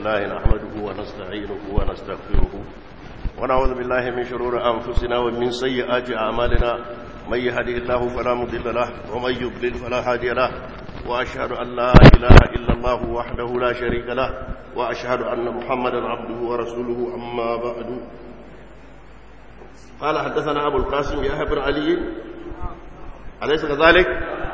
لله نحمده ونستعينه ونستغفره ونعوذ بالله من شرور أنفسنا ومن سيئات أعمالنا من يهدي الله فلا مضل له ومن يضلل فلا هادي له وأشهد أن لا إله إلا الله وحده لا شريك له وأشهد أن محمدا عبده ورسوله أما بعد قال حدثنا أبو القاسم يحيى بن علي أليس كذلك؟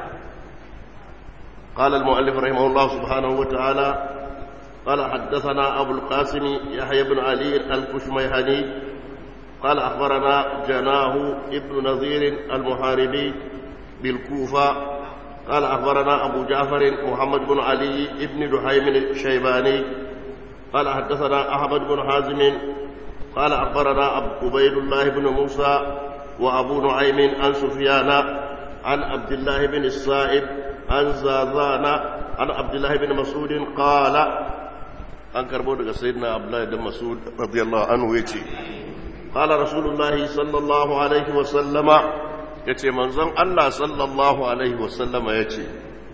قال المؤلف رحمه الله سبحانه وتعالى قال حدثنا أبو القاسم يحيى بن علي الكشميهني قال أخبرنا جناه ابن نظير المحاربي بالكوفة قال أخبرنا أبو جعفر محمد بن علي ابن دحيم الشيباني قال حدثنا أحمد بن حازم قال أخبرنا عبيد الله بن موسى وأبو نعيم عن سفيان عن عبد الله بن الصائب عن زازان عن عبد الله بن مسعود قال an karbo daga sayyidina abdullahi dan mas'ud radiyallahu anhu yace qala rasulullahi sallallahu alaihi wa sallama yace manzon Allah sallallahu alaihi wa sallama yace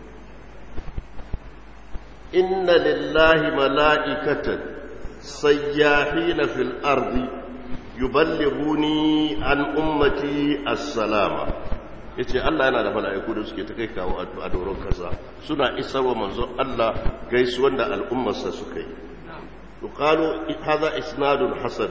inna lillahi mala'ikatan sayyahina fil ardi yuballighuni an ummati as-salama yace Allah yana da mala'iku da suke ta kai kawo a doron kasa suna isarwa manzon Allah gaisuwan da al'ummarsa suka yi yuqalu hadha isnadun hasan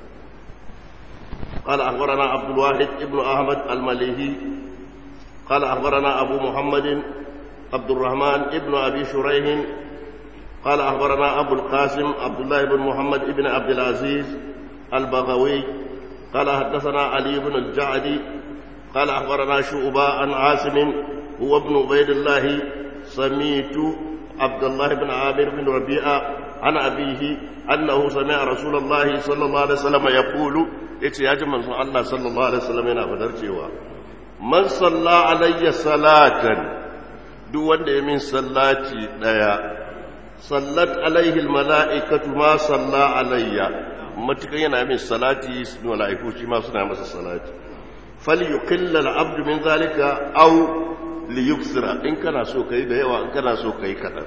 قال أخبرنا عبد الواحد ابن أحمد المليهي قال أخبرنا أبو محمد عبد الرحمن ابن أبي شريح قال أخبرنا أبو القاسم عبد الله بن محمد ابن عبد العزيز البغوي قال حدثنا علي بن الجعدي قال أخبرنا شعبة عن عاصم هو ابن عبيد الله سميت عبد الله بن عامر بن ربيعة عن أبيه أنه سمع رسول الله صلى الله عليه وسلم يقول إتي يا جماعة الله صلى الله عليه وسلم هنا فدرجوا من صلى علي صلاة duk wanda ya min sallaci daya sallat alaihi almalaikatu ma salla alayya matukan yana min salati malaiku shi ma suna masa salati falyuqilla al-abdu min zalika aw liyuksira in kana so kai da yawa in kana so kai kadan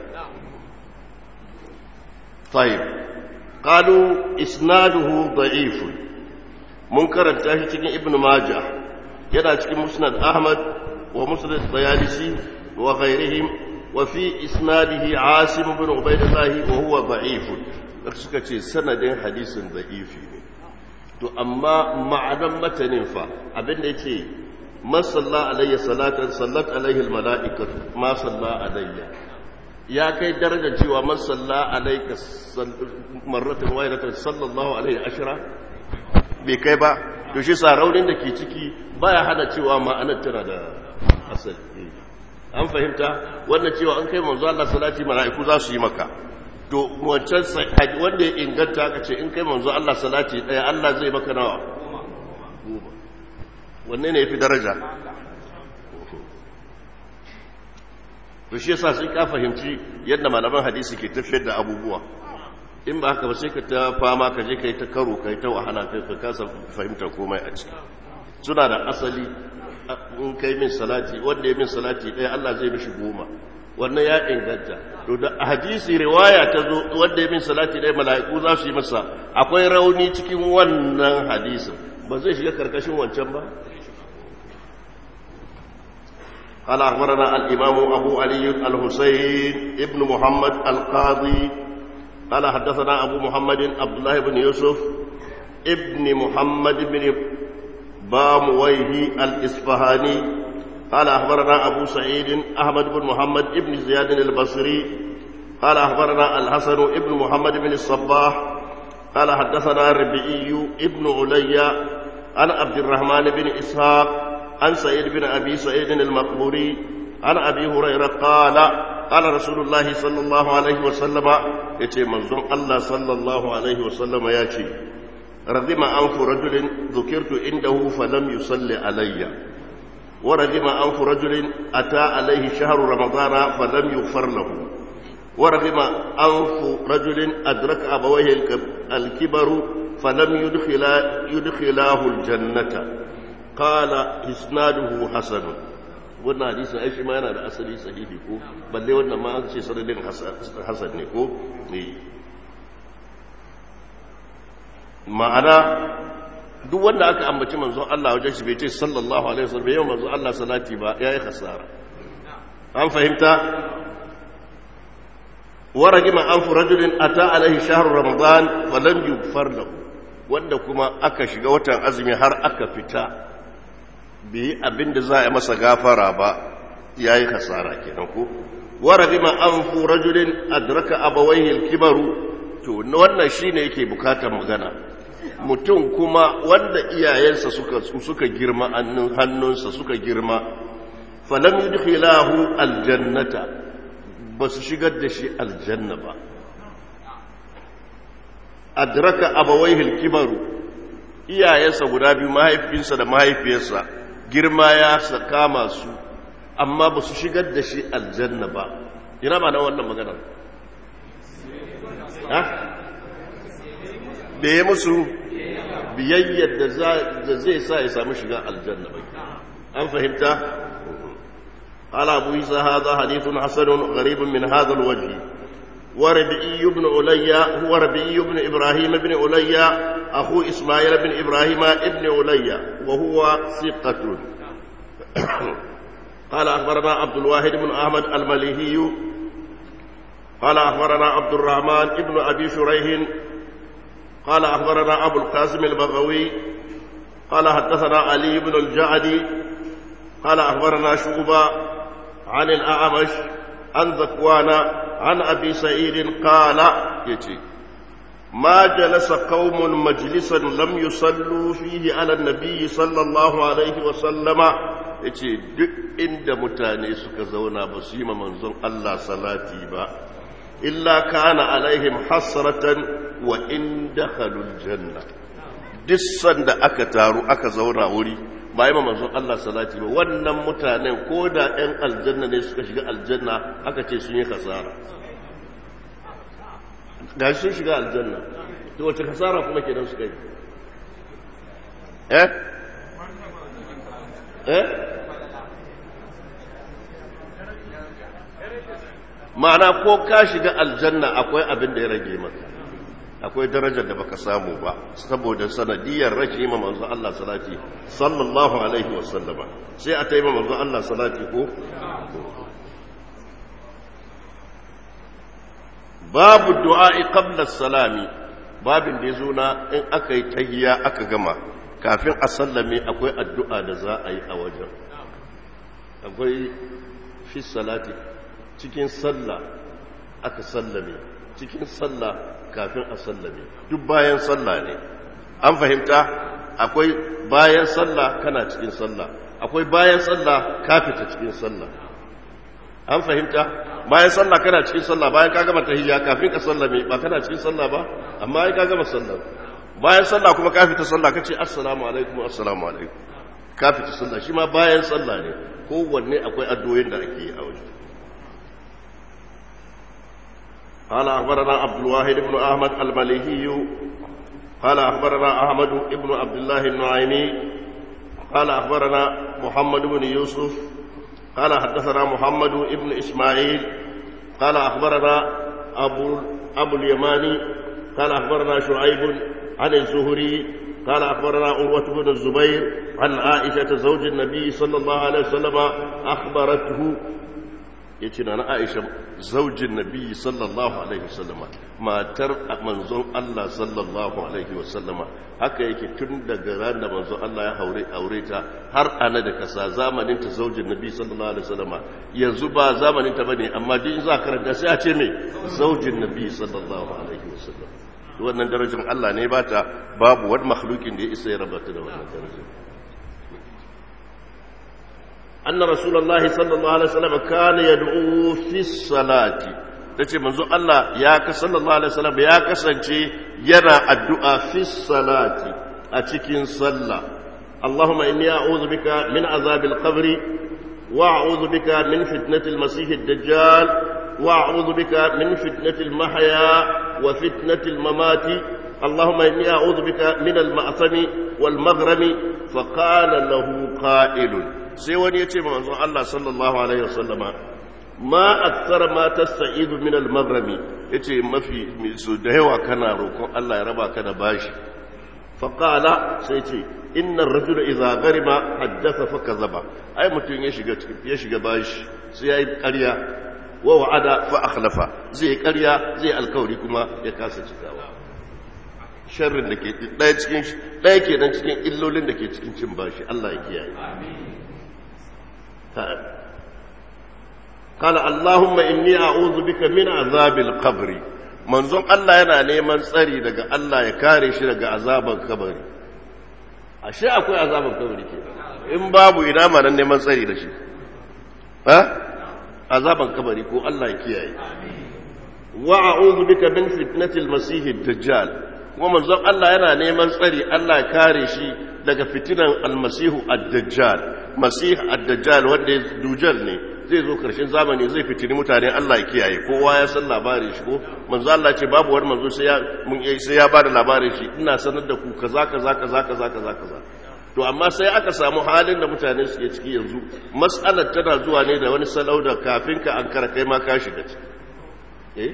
طيب قالوا اسناده ضعيف منكر التاهي cikin ibn majah yana cikin musnad ahmad wa musnad at-tayalisi wa ghayrihim wa fi isnadihi asim ibn ubaydullah wa huwa da'if suka ce sanadin hadisin da'ifi ne to amma ma'anan matanin fa abinda yace man salla alayya salatan sallat alayhi almala'ikatu ma salla alayya ya kai darajar cewa man salla alayka marratan wayratan sallallahu alayhi ashra bai kai ba to shi sa raunin da ke ciki baya hana cewa ma'anar tana da asali an fahimta wannan cewa an kai manzo Allah salati mala'iku za su yi maka to wancan wanda ya inganta aka ce in kai manzo Allah salati daya Allah zai maka nawa goma wanne ne yafi daraja to shi yasa sai ka fahimci yadda malaman hadisi ke tafiyar da abubuwa in ba haka ba sai ka ta fama ka je ka yi ta karo ka yi ta wahala kai ka kasa fahimtar komai a ciki suna da asali in kai min salati wanda ya min salati ɗaya Allah zai mishi goma wannan ya inganta to da hadisi riwaya ta zo wanda ya min salati ɗaya mala'iku za su yi masa akwai rauni cikin wannan hadisin ba zai shiga karkashin wancan ba قال أخبرنا الإمام أبو علي الحسين ابن محمد القاضي قال حدثنا أبو محمد عبد الله بن يوسف ابن محمد بن بامويه الإصفهاني قال أخبرنا أبو سعيد أحمد بن محمد بن زياد البصري قال أخبرنا الحسن ابن محمد بن الصباح قال حدثنا الربيعي ابن علي عن عبد الرحمن بن إسحاق عن سعيد بن أبي سعيد المقبوري عن أبي هريرة قال قال رسول الله صلى الله عليه وسلم يتي منظوم الله صلى الله عليه وسلم ياتي رغم أنف رجل ذكرت عنده فلم يصلي علي ورغم أنف رجل أتى عليه شهر رمضان فلم يغفر له ورغم أنف رجل أدرك أبويه الكبر فلم يدخلا يدخلاه الجنة قال إسناده حسن wannan hadisin ai shi ma yana da asali sahihi ko balle wannan ma an ce sanadin hasan ne ko ne ma'ana duk wanda aka ambaci manzon Allah wajen shi bai ce sallallahu alaihi wasallam yau manzon Allah salati ba yayi khasara an fahimta ورجم أنف رجل أتى عليه شهر رمضان فلم يغفر له wanda kuma aka shiga watan azumi har aka fita bai abin da za a masa gafara ba ya yi hasara kenan ko warabi ma an fu rajulin adraka abawaihi alkibaru to wannan shine yake bukatar magana mutum kuma wanda iyayensa suka suka girma hannunsa suka girma falam yudkhilahu aljannata ba su shigar da shi aljanna ba adraka abawaihi kibaru iyayensa guda biyu mahaifinsa da mahaifiyarsa girma ya kama su amma ba su shigar da shi aljanna ba ina ba na wannan magana ha da ya musu biyayyar da zai sa ya samu shiga aljanna ba an fahimta قال أبو عيسى هذا حديث حسن غريب من هذا الوجه وربعي بن علي هو ربعي بن إبراهيم بن علي أخو إسماعيل بن إبراهيم بن علي وهو ثقة قال أخبرنا عبد الواحد بن أحمد المليهي قال أخبرنا عبد الرحمن بن أبي شريح قال أخبرنا أبو القاسم البغوي قال حدثنا علي بن الجعدي قال أخبرنا شعبة عن الأعمش عن ذكوان عن أبي سعيد قال يتي ما جلس قوم مجلسا لم يصلوا فيه على النبي صلى الله عليه وسلم yace duk inda mutane suka zauna ba su yi ma manzon Allah salati ba illa kana alaihim hasratan wa in dakhalul janna duk sanda aka taru aka zauna wuri ba yi manzon Allah salati ba wannan mutanen ko da 'yan aljanna ne suka shiga aljanna aka ce sun yi kasara ga sun shiga aljanna to wace kasara kuma kenan suka yi eh eh ma'ana ko ka shiga aljanna akwai abin da ya rage maka akwai darajar da baka samu ba saboda sanadiyar rashin ma manzo Allah salati sallallahu alaihi wasallama sai a tayi manzo Allah salati ko babu du'a'i qabla salami babin da yazo na in aka yi tahiyya aka gama kafin a sallame akwai addu'a da za a yi a wajen akwai fi salati cikin sallah aka sallame cikin sallah kafin a sallame duk bayan sallah ne an fahimta akwai bayan sallah kana cikin sallah akwai bayan sallah ka fita cikin sallah an fahimta bayan sallah kana cikin sallah bayan ka gama tahiyya kafin ka sallame ba kana cikin sallah ba amma ai ka gama sallah bayan sallah kuma ka fita sallah kace assalamu alaikum assalamu alaikum ka fita sallah shi ma bayan sallah ne kowanne akwai addu'o'in da ake yi a wajen قال أخبرنا عبد الواحد بن أحمد المليهي قال أخبرنا أحمد بن عبد الله النعيمي قال أخبرنا محمد بن يوسف قال حدثنا محمد بن إسماعيل قال أخبرنا أبو, أبو اليماني قال أخبرنا شعيب عن الزهري قال أخبرنا عروة بن الزبير عن عائشة زوج النبي صلى الله عليه وسلم أخبرته ya ce na aisha zaujin nabi sallallahu alaihi wasallama matar manzon Allah sallallahu alaihi wasallama haka yake tun daga ran da manzon Allah ya haure aure ta har ana da kasa zamanin ta zaujin nabi sallallahu alaihi wasallama yanzu ba zamanin ta bane amma din za karanta sai a ce me zaujin nabi sallallahu alaihi wasallam wannan darajar Allah ne ba ta babu wani makhlukin da ya isa ya rabata da wannan darajar أن رسول الله صلى الله عليه وسلم كان يدعو في الصلاة tace manzo Allah ya ka sallallahu alaihi wasallam ya kasance yana addu'a fi salati a cikin sallah Allahumma inni a'udhu bika min azabil qabri wa a'udhu bika min fitnatil masih ad-dajjal wa a'udhu bika min fitnatil mahya wa fitnatil mamati Allahumma inni a'udhu bika min al-ma'thami wal maghrami fa qala lahu qa'ilun sai wani ya ce ma manzon Allah sallallahu alaihi wasallama ma akthar ma tasta'idu min al-maghrami yace mafi su da yawa kana roƙon Allah ya raba ka da bashi faƙala sai ce innan rajula iza garima haddasa fa kazaba ai mutum ya shiga ya shiga bashi sai yayi ƙarya wa wa'ada fa akhlafa zai ƙarya zai alkawari kuma ya kasa cikawa sharrin da ke ɗaya cikin ɗaya ke nan cikin illolin da ke cikin cin bashi Allah ya kiyaye قال اللهم إني أعوذ بك من عذاب القبر manzon Allah yana neman tsari daga Allah ya kare shi daga azaban kabari ashe akwai azaban kabari ke in babu ina ma nan neman tsari da shi ha azaban kabari ko Allah ya kiyaye wa a'udhu bika min fitnatil masih ad-dajjal kuma manzon Allah yana neman tsari Allah ya kare shi daga fitinan al-masihu ad-dajjal masih ad-dajjal wanda dujal ne zai zo karshen zamani zai fitini mutane Allah ya kiyaye kowa ya san labarin shi ko manzo Allah ce babu wani manzo sai ya mun sai ya bada labarin shi ina sanar da ku kaza kaza kaza kaza kaza kaza to amma sai aka samu halin da mutane suke ciki yanzu mas'alar tana zuwa ne da wani salau da kafin ka an kara kai ma ka shiga ciki eh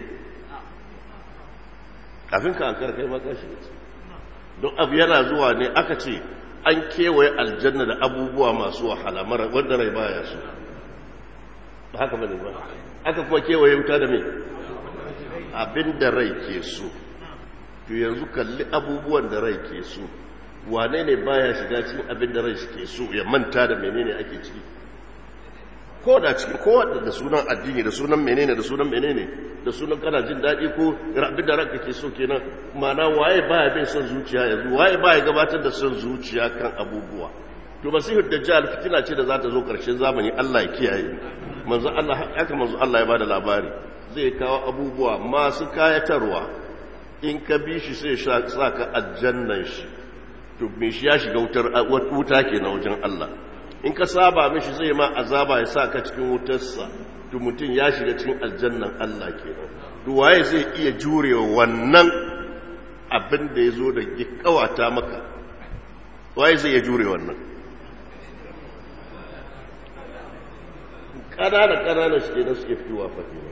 kafin ka an kara kai ma ka shiga ciki don abu yana zuwa ne aka ce an kewaye aljanna da abubuwa masu wahala mara wanda rai baya so ba haka bane ba aka kuma kewaye wuta da me abin da rai ke so to yanzu kalli abubuwan da rai ke so wane ne baya shiga cikin abin da rai ke so ya manta da menene ake ciki ko da cikin ko da sunan addini da sunan menene da sunan menene da sunan kana jin daɗi ko abin da ranka ke so kenan ma'ana waye baya bin son zuciya yanzu waye baya gabatar da son zuciya kan abubuwa to masihud dajjal fitina ce da za ta zo karshen zamani Allah ya kiyaye manzo Allah haka manzo Allah ya bada labari zai kawo abubuwa masu kayatarwa in ka bi shi sai sa ka aljannan shi to me shi ya shiga wutar wuta kenan wajen Allah in ka saba mishi zai ma azaba ya sa ka cikin wutarsa to mutum ya shiga cikin aljannan Allah kenan to waye zai iya jurewa wannan abin da ya zo da kawata maka waye zai iya jure wannan ƙanana ƙanana shi kenan suke fitowa fatima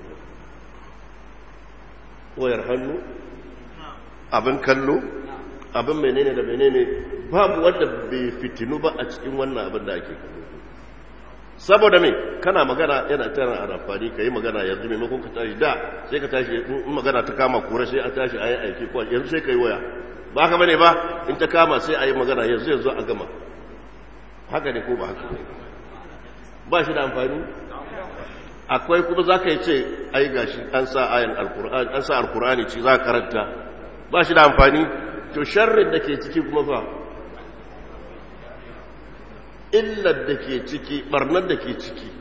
wayar hannu abin kallo abin menene da menene babu wanda bai fitinu ba a cikin wannan abin da ake kallo saboda me kana magana yana tana a amfani ka yi magana yanzu maimakon ka tashi da sai ka tashi in magana ta kama kura sai a tashi a yi aiki kuwa yanzu sai ka yi waya ba haka bane ba in ta kama sai a yi magana yanzu yanzu a gama haka ne ko ba haka ne ba shi da amfani akwai kuma za ka yi ce ai gashi an sa ayan alkur'ani an sa alkur'ani ci za ka karanta ba shi da amfani to sharrin da ke ciki kuma fa illar da ke ciki barnar da ke ciki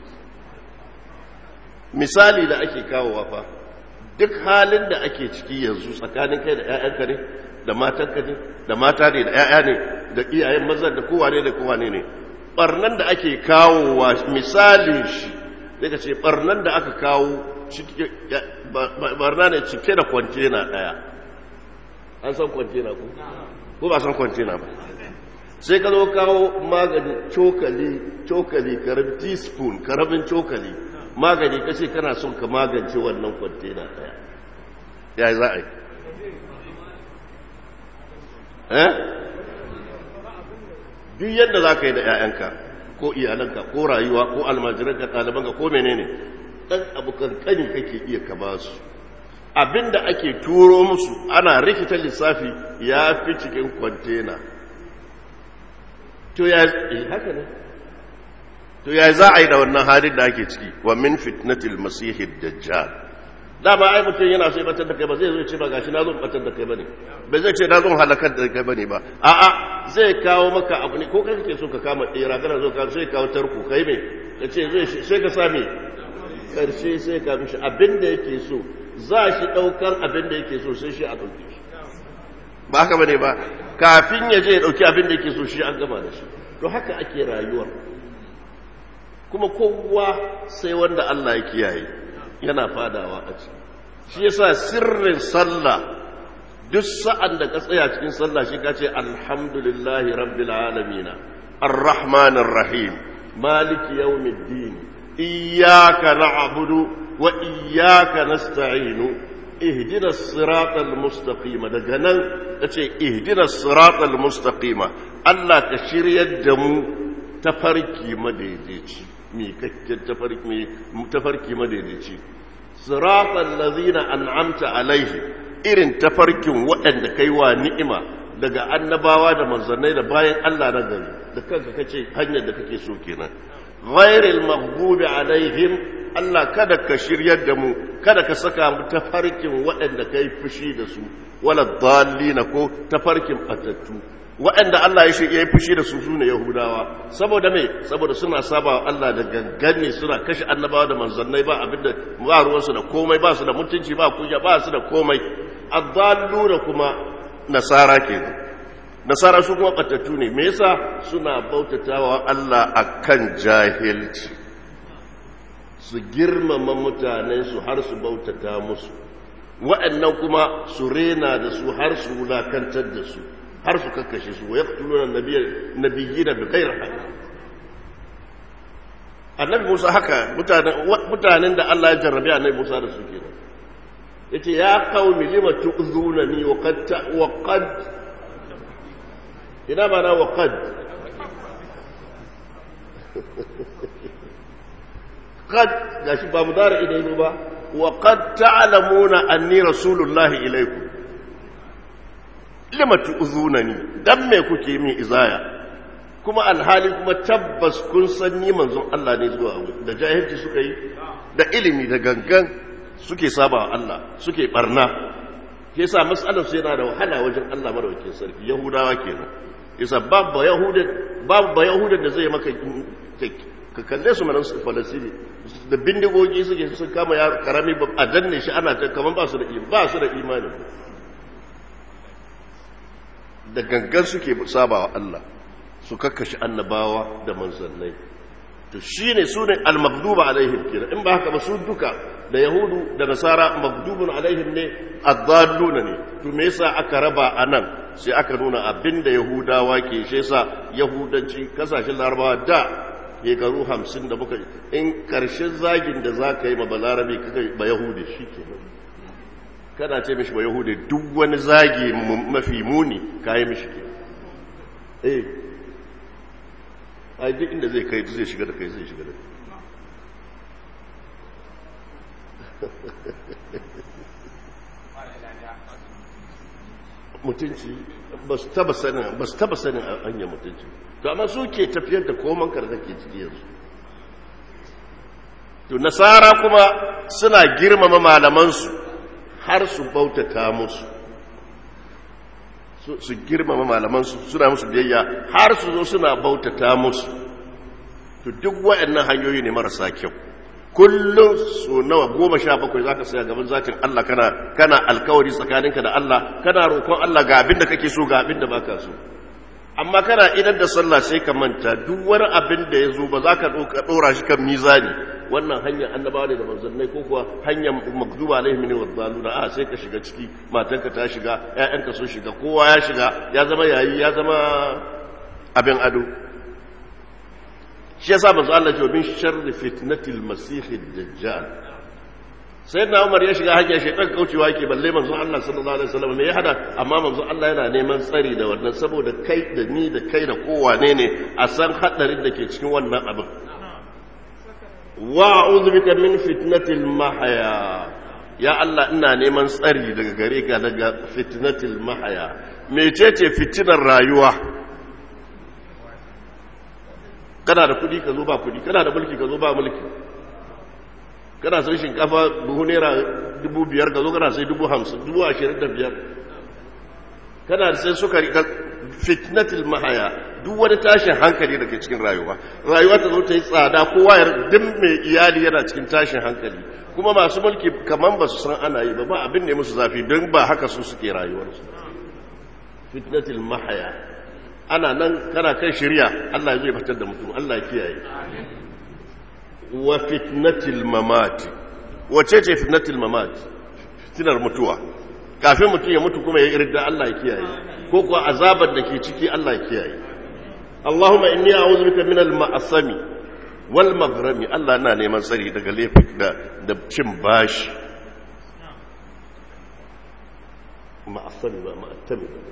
misali da ake kawowa fa duk halin da ake ciki yanzu tsakanin kai da 'ya'yanka ne da matanka ne da mata ne da 'ya'ya ne da iyayen maza da kowane da kowane ne barnan da ake kawowa misalin shi daga ce barnan da aka kawo barna ne cike da kwantena daya an san kwantena ko ko ba san kwantena ba sai ka zo kawo magani cokali cokali karamin teaspoon karamin cokali magani ka ce kana son ka magance wannan kwantena daya ya za a yi eh duk yadda za ka yi da 'ya'yanka ko iyalanka ko rayuwa ko almajiranka ɗalibanka ko menene ɗan abu kankani kake iya ka ba su abinda ake turo musu ana rikita lissafi ya fi cikin kwantena to ya haka ne to ya za a yi da wannan halin da ake ciki wa min fitnatil masihid dajjal dama ai mutum yana so ya batar da kai ba zai zo ce ba gashi na zo batar da kai bane ba zai ce na zo halakar da kai bane ba a'a zai kawo maka abu ne ko kai kake so ka kama ɗera kana zo ka sai kawo tarko kai me ka ce zai sai ka same karshe sai ka mishi abin da yake so za shi ɗaukar abin da yake so sai shi a ɗauke shi ba haka bane ba kafin ya je ya ɗauki abin da yake so shi an gama da shi to haka ake rayuwar kuma kowa sai wanda Allah ya kiyaye yana fadawa a ciki shi yasa sirrin sallah duk sa'an da ka tsaya cikin sallah shi ka ce alhamdulillahi rabbil alamin arrahmanir rahim maliki yawmiddin iyyaka na'budu wa iyyaka nasta'inu ihdinas siratal mustaqima daga nan tace ihdinas siratal mustaqima Allah ka shiryar da mu tafarki madaidaici mi kakken tafarki tafarki madaidaici siratal ladzina an'amta alaihi irin tafarkin waɗanda kai wa ni'ima daga annabawa da manzannai da bayan Allah na gari da kanka kace hanyar da kake so kenan ghairil maghdubi alaihim Allah kada ka shiryar da mu kada ka saka mu tafarkin waɗanda kai fushi da su wala dallina ko tafarkin batattu waɗanda Allah ya shirye fushi da su sune Yahudawa saboda me saboda suna saba wa Allah da gangane suna kashe annabawa da manzannai ba abinda ba ruwansu da komai ba su da mutunci ba kunya ba su da komai addalluna kuma nasara kenan nasara su kuma batattu ne me yasa suna bautatawa Allah akan jahilci su girmama mutanen su har su bautata musu waɗannan kuma su rena da su har su wulakantar da su har su kakkashe su ya tuluna nabiyyi da bigayar haka annabi musa haka mutanen da Allah ya jarrabe annabi musa da su kenan yace ya qaumi lima tu'zunani wa qad wa qad ina mana wa qad qad gashi ba mudara idan ba wa qad ta'lamuna anni rasulullahi ilaykum lima tu'zunani dan me kuke min izaya kuma alhali kuma tabbas kun san ni manzon Allah ne zuwa da jahilci suka yi da ilimi da gangan suke saba Allah suke barna ke sa matsalar su yana da wahala wajen Allah madaukakin sarki yahudawa kenan yasa babu yahudan babu yahudan da zai maka ka kalle su manan su falasini da bindigogi suke sun kama ya karami a danne shi ana ta kaman ba su da ba su da imani da gangan suke saba wa Allah su kakkashi annabawa da manzannai to shine sune al-maghduba alaihim kira in ba haka ba su duka da yahudu da nasara maghdubun alaihim ne ad-dalluna ne to me yasa aka raba anan sai aka nuna abinda yahudawa ke shi yasa yahudanci kasashen larabawa da shekaru hamsin da muka in karshen zagin da za ka yi ma balarabe kaka ba yahudi shi ke kana ce mishi ba yahudi duk wani zagi mafi muni ka yi mishi ke eh ai duk inda zai kai zai shiga da kai zai shiga da kai mutunci ba su taba sanin ba su taba sanin hanyar mutunci to amma su ke tafiyar da koman kar da ke ciki yanzu to nasara kuma suna girmama malamansu har su bautata musu su girmama malamansu suna musu biyayya har su zo suna bautata musu to duk waɗannan hanyoyi ne marasa kyau kullum so nawa goma sha bakwai za ka saya gaban zatin Allah kana kana alkawari tsakaninka da Allah kana roƙon Allah ga abin da kake so ga abin da baka so amma kana idan da sallah sai ka manta duk wani abin da ya zo ba za ka ɗora shi kan mizani wannan hanyar annabawa ne da manzannai ko kuwa hanyar magduba alaihim ne wazzaluna a sai ka shiga ciki matanka ta shiga ƴaƴanka sun shiga kowa ya shiga ya zama yayi ya zama abin ado shi yasa manzo Allah ce min sharri fitnatil masih dajjal sai na Umar ya shiga hanyar shaitan kaucewa yake balle manzo Allah sallallahu alaihi wasallam me ya hada amma manzo Allah yana neman tsari da wannan saboda kai da ni da kai da kowane ne a san hadarin da ke cikin wannan abin wa a'udhu bika min fitnatil mahya ya Allah ina neman tsari daga gare ka daga fitnatil mahya mecece fitinar rayuwa kana da kudi ka zo ba kudi kana da mulki ka zo ba mulki kana sai shinkafa buhu naira dubu biyar ka zo kana sai dubu hamsin dubu ashirin da biyar kana da sai sukari ka fitnatil mahaya duk wani tashin hankali da ke cikin rayuwa rayuwa ta zo ta yi tsada kowa ya duk mai iyali yana cikin tashin hankali kuma masu mulki kaman ba su san ana yi ba ba abin ne musu zafi don ba haka su suke rayuwarsu fitnatil mahaya ana nan kana kan shirya Allah zai fitar da mutum Allah ya kiyaye wa fitnatil mamati wace ce fitnatil mamati fitinar mutuwa kafin mutum ya mutu kuma ya irda Allah ya kiyaye ko kuwa azabar da ke ciki Allah ya kiyaye Allahumma inni a'udhu bika min al-ma'asami wal maghrami Allah na neman tsari daga laifin da da cin bashi ma'asami ba ma'attami ba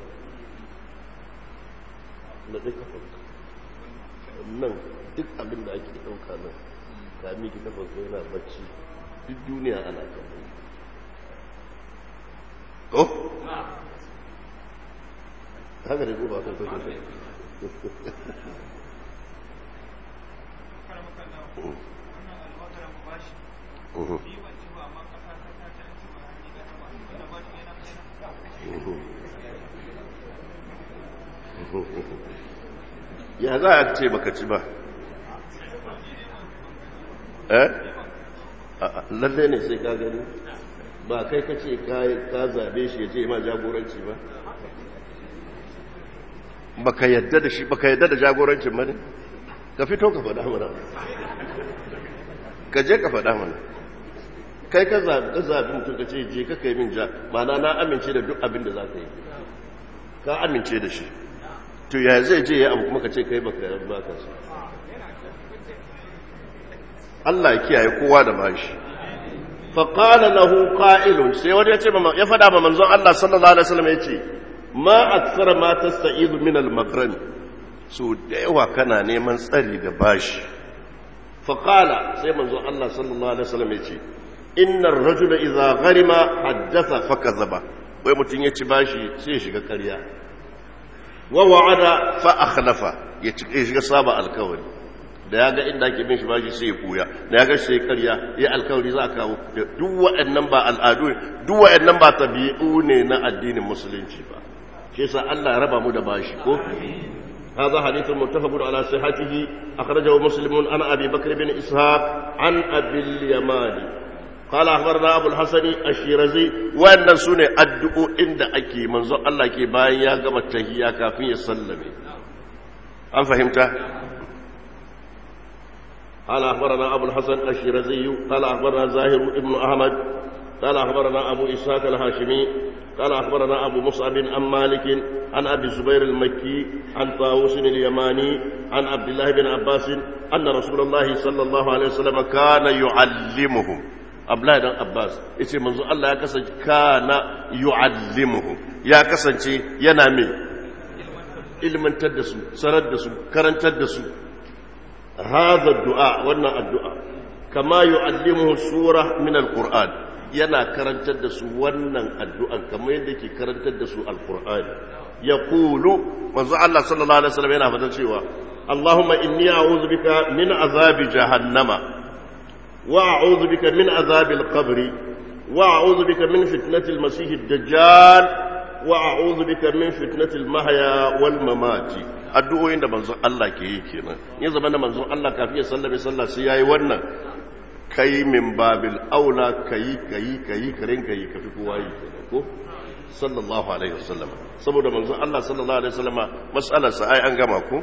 na ɗai kafin nan duk abin da ake ɗauka nan ka miki kafin ko yana bacci duk duniya ana kafin ko? haka da ba kan kashe ya za a ce baka ci ba eh lalle ne sai ka gani ba kai ka ce ka zabe shi ya ce ma jagoranci ba baka yadda da shi baka yadda da jagorancin ba ne ka fito ka faɗa mana ka je ka faɗa mana kai ka zaɓi mutum ka ce je ka kai min ja mana na amince da duk abin da za ka yi ka amince da shi to ya zai je ya abu kuma ka ce kai baka yi baka su Allah ya kiyaye kowa da bashi faƙala lahu ƙa'ilun sai wani ya ce ya faɗa ma manzon Allah sallallahu alaihi wasallam ya ce ma aksara ma tasta'idu min al-maghrami so da yawa kana neman tsari ga bashi faƙala sai manzon Allah sallallahu alaihi wasallam ya ce innar rajula idza gharima haddatha fakazaba wai mutum ya ci bashi sai ya shiga ƙarya wa wa'ada fa akhlafa ya shiga saba alkawari da ya ga inda ake bin shi bashi sai ya kuya da ya ga sai karya ya alkawari za a kawo duk waɗannan ba al'adu duk waɗannan ba tabi'u ne na addinin musulunci ba shi yasa Allah ya raba mu da bashi ko هذا حديث متفق على صحته أخرجه مسلم عن أبي بكر بن إسحاق عن أبي اليماني قال أخبرنا أبو الحسن الشيرزي وأن سنة أدعو عند أكي منظر الله كي باين يا قم التهيا كافية سلمي أم فهمت؟ قال أخبرنا أبو الحسن الشيرزي قال أخبرنا زاهر ابن أحمد قال أخبرنا أبو إسحاق الهاشمي قال أخبرنا أبو مصعب عن مالك عن أبي الزبير المكي عن طاووس اليماني عن عبد الله بن عباس أن رسول الله صلى الله عليه وسلم كان يعلمهم Abdullahi dan Abbas yace manzo Allah ya kasance kana yu'allimuhum ya kasance yana mai ilmantar da su sanar da su karantar da su hadha du'a wannan addu'a kama yu'allimuhu sura min alquran yana karantar da su wannan addu'an kamar yadda yake karantar da su alqur'ani yaqulu manzo Allah sallallahu alaihi wasallam yana fadar cewa Allahumma inni a'udhu bika min azabi jahannama وأعوذ بك من عذاب القبر وأعوذ بك من فتنة المسيح الدجال وأعوذ بك من فتنة المحيا والممات addu'o'in da manzon Allah ke yi kenan ya zama da manzon Allah kafin ya sallame sallah sai yayi wannan kai min babil aula kai kai kai karen kai ka fi kowa yi kenan ko sallallahu alaihi wasallam saboda manzon Allah sallallahu alaihi wasallama mas'alar sa ai an gama ko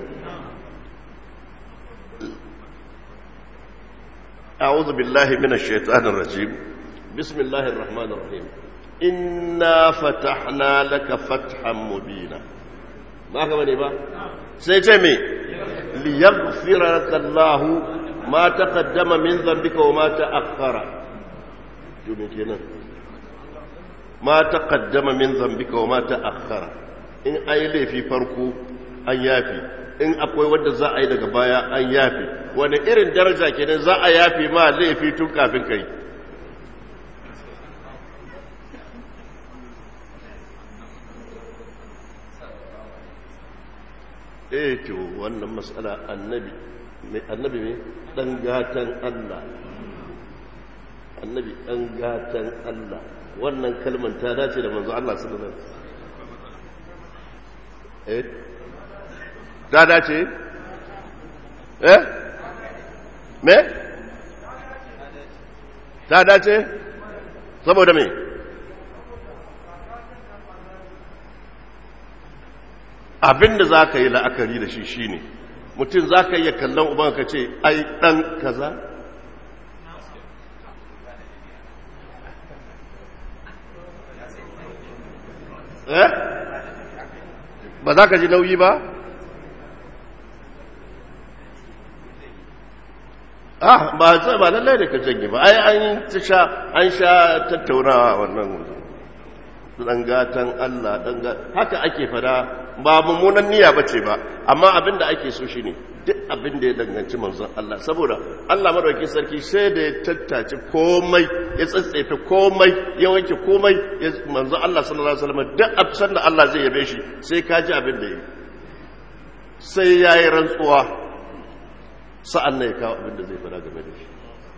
أعوذ بالله من الشيطان الرجيم بسم الله الرحمن الرحيم إنا فتحنا لك فتحا مبينا ما كمان با سيتمي ليغفر لك الله ما تقدم من ذنبك وما تأخر كنا ما تقدم من ذنبك وما تأخر إن أي لي في فرقه أن يافي in akwai wanda za a yi daga baya an yafe wani irin daraja kenan za a yafe ma laifi tun kafin kai eh to wannan matsala annabi mai annabi mai dan gatan Allah annabi dan gatan Allah wannan kalmar ta dace da manzo Allah sallallahu alaihi wasallam eh ta dace eh me ta dace saboda me abinda za ka yi la'akari da shi shine mutum za ka iya kallon uban ka ce ai ɗan kaza eh ba za ka ji nauyi ba ah ba zai ba lallai da ka janye ba ai an sha an sha tattaunawa wannan dan gatan Allah dan haka ake fada ba mummunan niyya bace ba amma abin da ake so shine duk abin da ya danganci manzon Allah saboda Allah madaukakin sarki sai da ya tattace komai ya tsatsefe komai ya wanke komai manzon Allah sallallahu alaihi wasallam duk abin da Allah zai yabe shi sai ka ji abin da yi sai yayi rantsuwa sa'an nan ya kawo abin da zai fada game da shi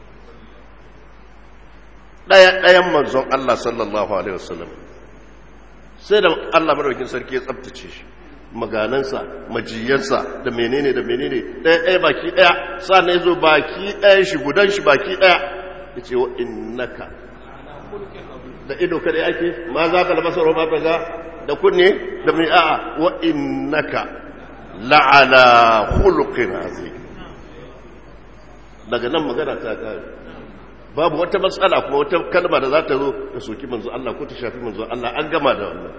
daya dayan manzon Allah sallallahu alaihi wasallam sai da Allah madaukakin sarki ya tsabtace shi maganansa majiyansa da menene da menene ɗaya ɗaya baki ɗaya sannan ya zo baki ɗaya shi gudan shi baki ɗaya ya ce wa innaka da ido kada yake ma za ka labasa ma ta ga da kunne da mai a'a wa innaka la'ala khuluqin azim daga nan magana ta kare babu wata matsala kuma wata kalma da za ta zo ta soki manzo Allah ko ta shafi manzo Allah an gama da wannan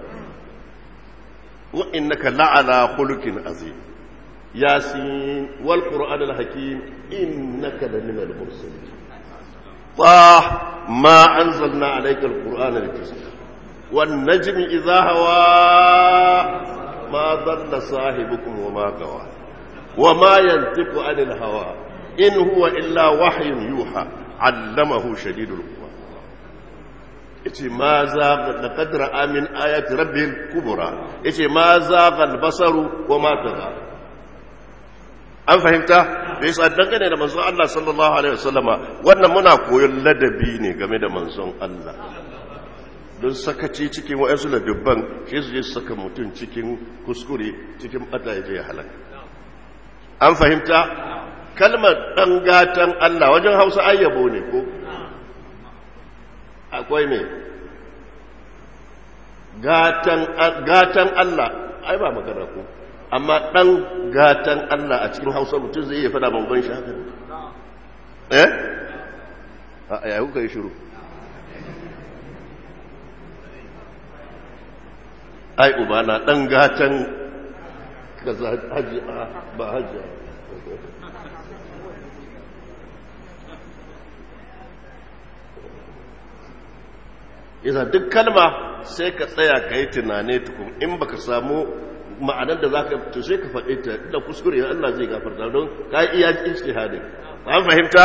وإنك لعلى خلق عظيم ياسين والقرآن الحكيم إنك لمن المرسلين طه ما أنزلنا عليك القرآن لتسمع والنجم إذا هوى ما ضل صاحبكم وما غوى وما ينطق عن الهوى إن هو إلا وحي يوحى علمه شديد القوى yace ma zaga da kadra amin ayati rabbil kubra yace ma zaga albasaru wa ma taga an fahimta bai sa dangane da manzon Allah sallallahu alaihi wasallama wannan muna koyon ladabi ne game da manzon Allah don sakaci cikin wa'ansu ladabban shi su je saka mutum cikin kuskure cikin bata ya je ya halaka an fahimta kalmar dan gatan Allah wajen Hausa ayyabo ne ko akwai mai gatan Allah ai ba magana ko amma ɗan gatan Allah a cikin hausa mutum zai iya fada bangon shi haka eh a yayi kuka yi shiru ai uba na ɗan gatan kaza haji ba haji isa duk kalma sai ka tsaya ka yi tunane tukun in baka samu ma'anar da za ka to sai ka faɗi ta da kuskure Allah zai gafarta don ka yi iya ijtihadin an fahimta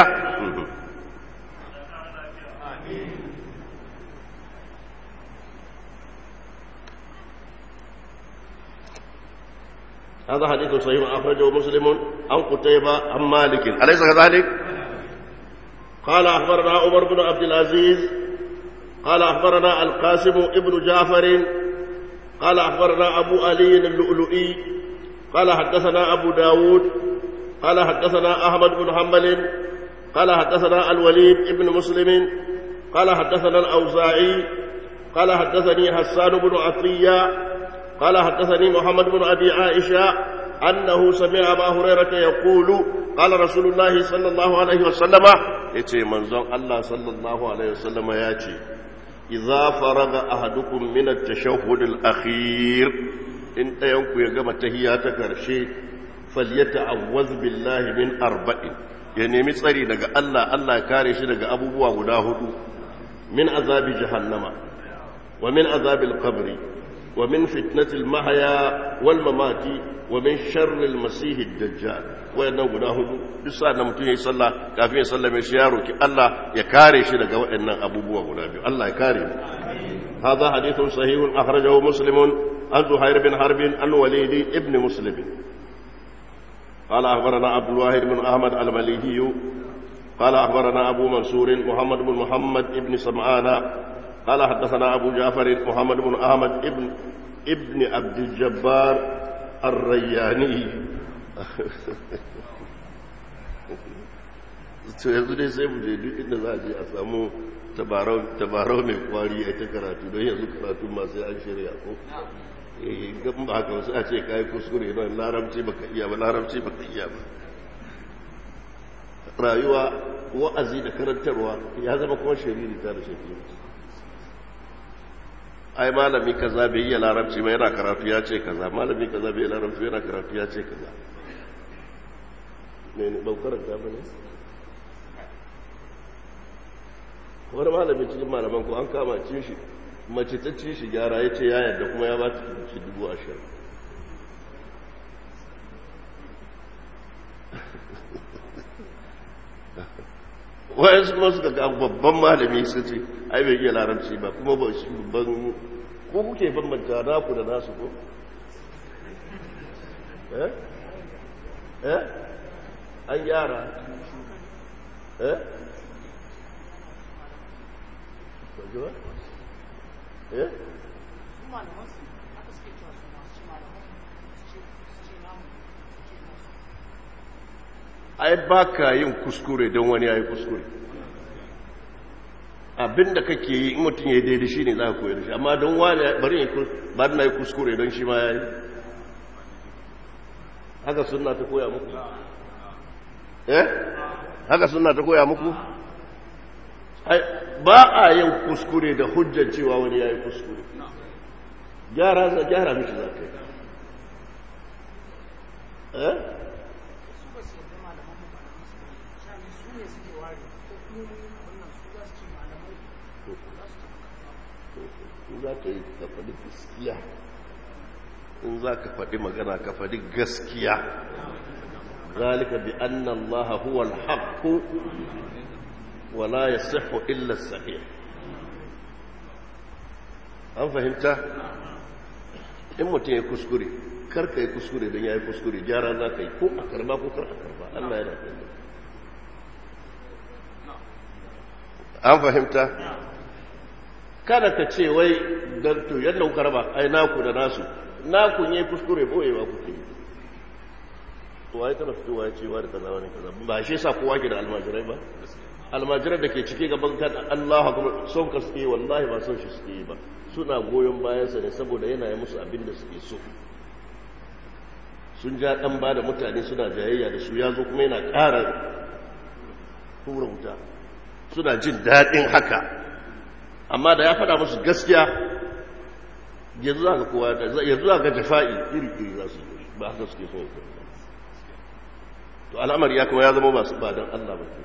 هذا حديث صحيح أخرجه مسلم عن قتيبة عن مالك أليس كذلك؟ قال أخبرنا عمر بن عبد العزيز قال أخبرنا القاسم ابن جعفر قال أخبرنا أبو علي اللؤلؤي قال حدثنا أبو داود قال حدثنا أحمد بن حنبل قال حدثنا الوليد ابن مسلم قال حدثنا الأوزاعي قال حدثني حسان بن عطية قال حدثني محمد بن أبي عائشة أنه سمع أبا هريرة يقول قال رسول الله صلى الله عليه وسلم يتي منزون الله صلى الله عليه وسلم ياتي إذا فرغ أحدكم من التشهد الأخير إن ينكو يقام تهياتك رشي فليتعوذ بالله من أربع يعني مصري لك الله الله كارش لك أبو بوا غداه من عذاب جهنم ومن عذاب القبر ومن فتنة المحيا والممات ومن شر المسيح الدجال wayannan guda hudu duk sa da mutum ya yi sallah kafin ya sallame shi ya roki Allah ya kare shi daga wayannan abubuwa guda biyu Allah ya kare mu hadha hadithun sahihun akhrajahu muslimun an zuhair bin harb an walid ibn muslim قال أخبرنا عبد الواحد بن أحمد المليهي قال أخبرنا أبو منصور محمد بن محمد بن سمعان قال حدثنا أبو جعفر محمد بن أحمد ابن ابن عبد الجبار الرياني to yanzu dai sai mu je duk inda za a je a samu tabarau mai kwari a ta karatu don yanzu karatu masu an shirya ko gan ba haka wasu a ce kayi kuskure don larabci baka iya ba larabci baka iya ba rayuwa wa'azi da karantarwa ya zama kuma shiriri ta da shiriri ai malami kaza bai iya larabci ba yana karatu ya ce kaza malami kaza bai larabci yana karatu ya ce kaza ne ne ban karanta ba ne wani malami cikin malaman ko an kama cin shi mace ta ci shi gyara ya ce ya yadda kuma ya ba ta ci dubu ashirin wayansu kuma suka ga babban malami su ce ai bai iya larabci ba kuma ba shi babban ko kuke bambanta naku da nasu ko eh eh an gyara eh eh ai ba ka yin kuskure don wani ya yi kuskure abinda kake yi in mutum ya yi daidai shi ne za ka koyar shi amma don wani bari ya ba na yi kuskure don shi ma ya yi haka suna ta koya muku eh haka suna ta koya muku ba a yin kuskure da hujjar cewa wani ya yi kuskure gyara za gyara mishi za ka yi eh za ka yi ka faɗi gaskiya in za ka faɗi magana ka faɗi gaskiya zalika bi anna Allah huwa al-haqq wa la yasihhu illa as-sahih an fahimta in mutum ya kuskure kar ka yi kuskure don ya yi kuskure gyara za ka yi ko a karba ko kar a karba Allah yana kallon an fahimta kada ka ce wai don to yadda kuka raba ai naku da nasu naku ne kuskure boyewa kuke yi to ai tana fitowa cewa da kaza wani kaza ba shi yasa kowa ke da almajirai ba almajirai da ke cike gaban kan Allah kuma son ka suke wallahi ba son shi suke yi ba suna goyon bayansa ne saboda yana yi musu abin da suke so sun ja dan ba da mutane suna jayayya da su ya zo kuma yana ƙara hura wuta suna jin daɗin haka amma da ya faɗa musu gaskiya yanzu za ka kowa yanzu za ka jafa'i iri-iri za su yi ba haka suke so yanzu to al'amari ya kuma ya zama masu ba don Allah ba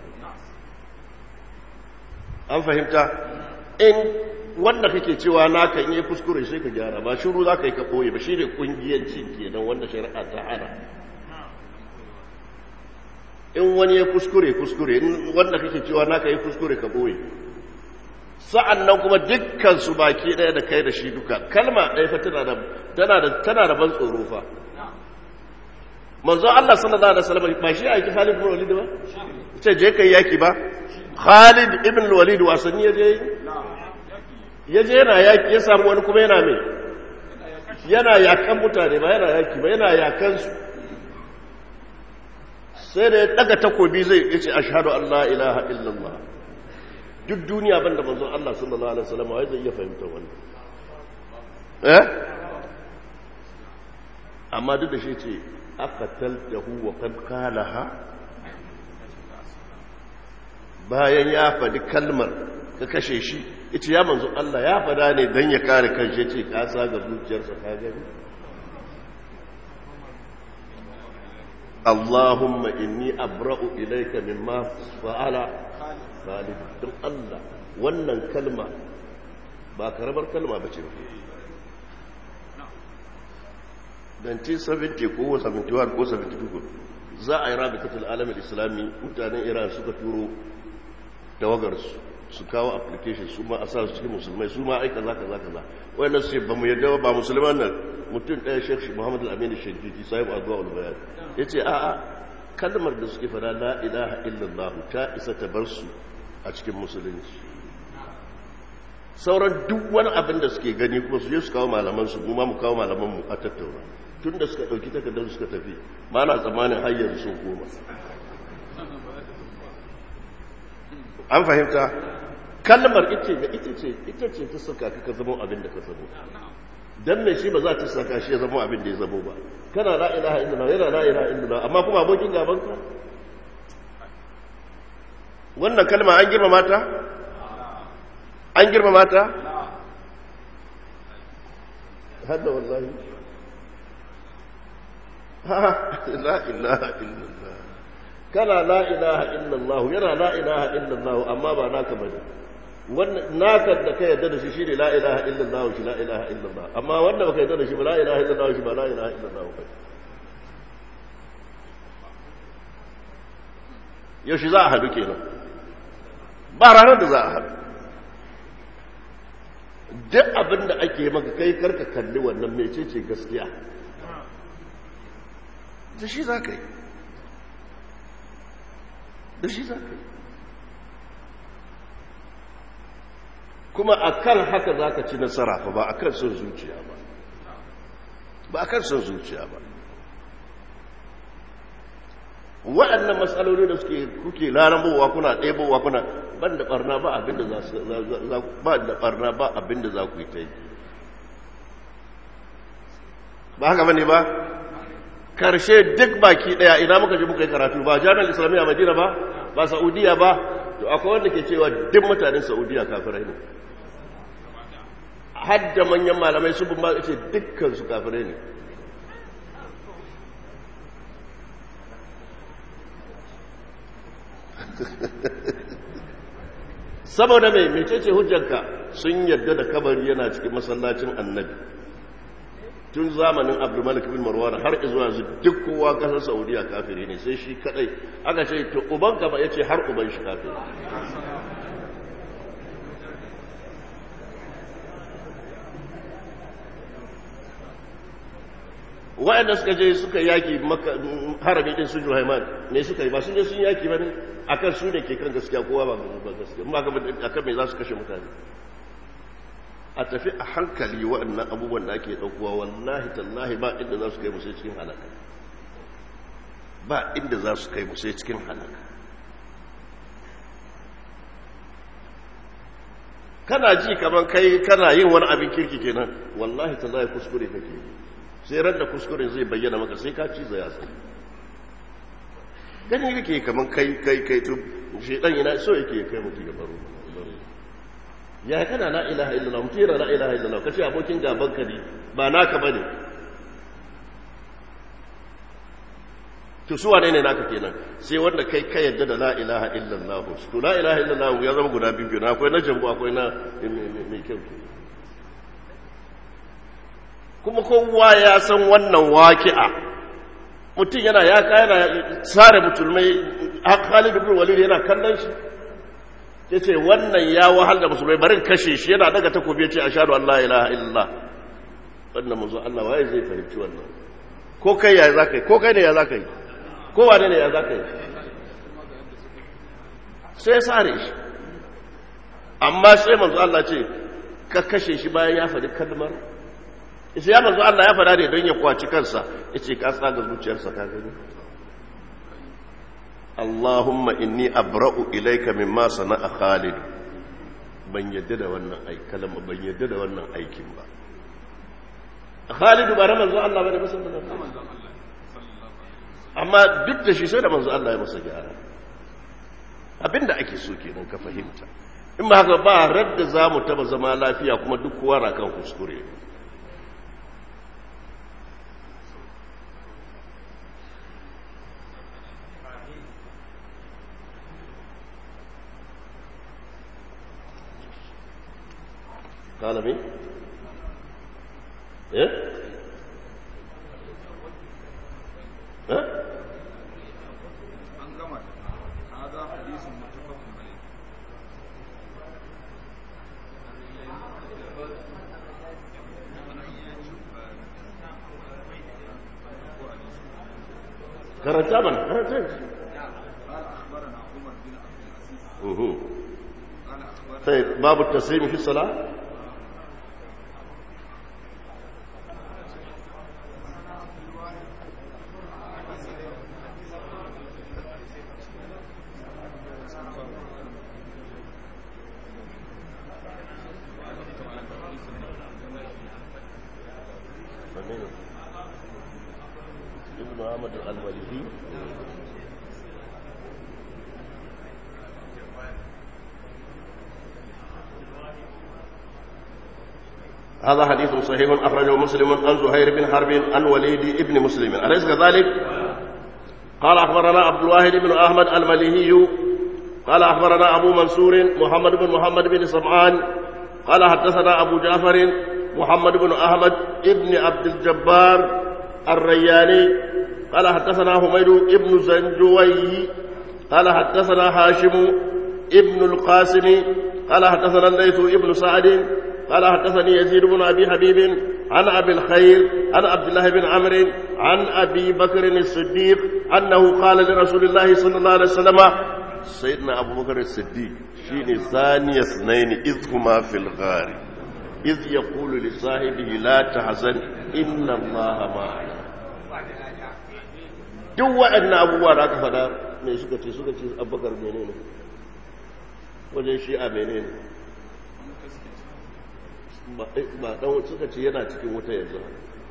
an fahimta in wanda kake cewa na kan yi kuskure sai ka gyara ba shiru za ka yi ka ɓoye ba shi ne ƙungiyancin kenan wanda shari'a ta hana in wani ya kuskure kuskure wanda kake cewa na ka yi kuskure ka ɓoye sa'an nan kuma dukkansu baki ɗaya da kai da shi duka kalma ɗaya fa tana da ban tsoro fa manzo Allah sallallahu alaihi wasallam ba shi aiki Khalid ibn Walid ba ce je kai yaki ba Khalid ibn Walid wasanni ya je ya je yana yaki ya samu wani kuma yana mai yana yakan mutane ba yana yaki ba yana yakan su sai da ya daga takobi zai yace ashhadu an la ilaha illallah duk duniya banda manzo Allah sallallahu alaihi wasallam wai zai iya fahimta wannan eh amma duk da shi ce aqataltahu wa qad qalaha bayan ya faɗi kalmar ka kashe shi ita ya manzo Allah ya fada ne dan ya kare kanshi ce ka sa ga zuciyarsa ka gani Allahumma inni abra'u ilayka mimma fa'ala Khalid don Allah wannan kalma ba karamar kalma bace ba 1970 ko 71 ko 72 za a yi rabitattun alamin islami mutanen iran suka turo tawagarsu su kawo application su ma a sa su cikin musulmai su ma aika za ka za ka za wannan su ba mu yadda ba musulman nan mutum ɗaya shek shi muhammadu al-aminu shajjiji sahibu azuwa ulbayan ya ce a'a kalmar da suke fada la ilaha illallah ta isa ta bar su a cikin musulunci sauran duk wani abin da suke gani kuma su je su kawo malamansu mu ma mu kawo malamanmu a tattauna tun da suka ɗauki takardar suka tafi ba na tsammanin hanyar sun koma an fahimta kalmar ita da ita ce ita ce ta saka ka zama abin da ka zamo dan me shi ba za ta saka shi ya zama abin da ya zamo ba kana la ilaha illallah yana la ilaha illallah amma kuma abokin gaban ka wannan kalma an girma mata an girma mata hada wallahi la ilaha illallah kana la ilaha illallah yana la ilaha illallah amma ba naka bane wannan naka da ka yarda da shi shine la ilaha illallah shi la ilaha illallah amma wanda baka yarda da shi ba la ilaha illallah shi ba la ilaha illallah ba yaushe za a hadu kenan ba ranar da za a hadu duk abin da ake maka kai karka kalli wannan mecece gaskiya da shi za ka yi da shi za ka yi kuma a kan haka za ka ci nasara fa ba a kan son zuciya ba ba a kan son zuciya ba waɗannan matsaloli da suke kuke larabowa kuna ɗebowa kuna ban da ɓarna ba abinda za su ba da ɓarna ba abinda za ku yi ta yi ba haka bane ba karshe duk baki ɗaya ina muka ji muka yi karatu ba jami'ar islamiyya madina ba ba saudiya ba to akwai wanda ke cewa duk mutanen saudiya kafirai ne hadda manyan malamai su bin ba ce dukkan su kafirai ne saboda mai mecece hujjanka sun yadda da kabari yana cikin masallacin annabi tun zamanin abdulmalik bin marwan har zuwa yanzu duk kowa kasar saudiya kafiri ne sai shi kadai aka ce to ubanka ba ya ce har uban shi kafiri waɗanda suka je suka yaki harami ɗin su juhaiman ne suka yi ba sun je sun yaki ba ne a kan su ne ke kan gaskiya kowa ba ba gaskiya ba a kan mai za su kashe mutane a tafi a hankali waɗannan abubuwan da ake ɗaukowa wallahi tallahi ba inda za su kai musai cikin halaka ba inda za su kai musai cikin halaka kana ji kamar kai kana yin wani abin kirki kenan wallahi tallahi kuskure kake yi sai ran da kuskuren zai bayyana maka sai ka ci zai tsaye gani kake kaman kai kai kai to shedan yana so yake kai mutu ya baro ya kana la ilaha illallah mutu yana la ilaha illallah kace abokin gaban ka ne ba naka bane to su wane ne naka kenan sai wanda kai ka yadda da la ilaha illallah to la ilaha illallah ya zama guda biyu kenan akwai na jambu akwai na mai kyau kuma kowa ya san wannan waki'a mutum yana ya yana tsare musulmai Khalid ibn Walid yana kallon shi yace wannan ya wahal da musulmai barin kashe shi yana daga takobi yace ashhadu an la ilaha illallah wannan manzo Allah waye zai fahimci wannan ko kai ya zaka yi ko kai ne ya zaka yi ko wane ne ya zaka yi sai sare shi amma sai manzo Allah ce ka kashe shi bayan ya faɗi kalmar ita ya manzo Allah ya fada ne don ya kwaci kansa yace ka tsaga zuciyarsa ka gani Allahumma inni abra'u ilayka mimma sana'a Khalid ban yadda da wannan aikin ban yadda da wannan aikin ba Khalid ba manzo Allah bane sallallahu alaihi wasallam amma duk da shi sai da manzo Allah ya masa gyara abinda ake so kenan ka fahimta in ba haka ba radda zamu taba zama lafiya kuma duk kowa na kan kuskure قال مين ايه ها هذا حديث متفق عليه karanta mana karanta قال اخبرنا عمر بن عبد العزيز اها قال اخبرنا طيب باب التسليم في الصلاه ابن محمد المالكي هذا حديث صحيح أخرجه مسلم عن زهير بن حرب عن وليد بن مسلم أليس كذلك؟ قال أخبرنا عبد الواحد بن أحمد المليهي قال أخبرنا أبو منصور محمد بن محمد بن سمعان قال حدثنا أبو جعفر محمد بن أحمد ابن عبد الجبار الرياني قال حدثنا حميد ابن زنجوي قال حدثنا هاشم ابن القاسم قال حدثنا الليث ابن سعد قال حدثني يزيد بن أبي حبيب عن أبي الخير عن عبد الله بن عمرو عن أبي بكر الصديق أنه قال لرسول الله صلى الله عليه وسلم سيدنا أبو بكر الصديق شيني ثاني اثنين إذ هما في الغار إذ يقول لصاحبه لا تحزن إن الله معنا duk waɗannan abubuwa da aka faɗa mai suka ce suka ce abubakar menene wajen shi'a menene ba ɗan suka ce yana cikin wuta yanzu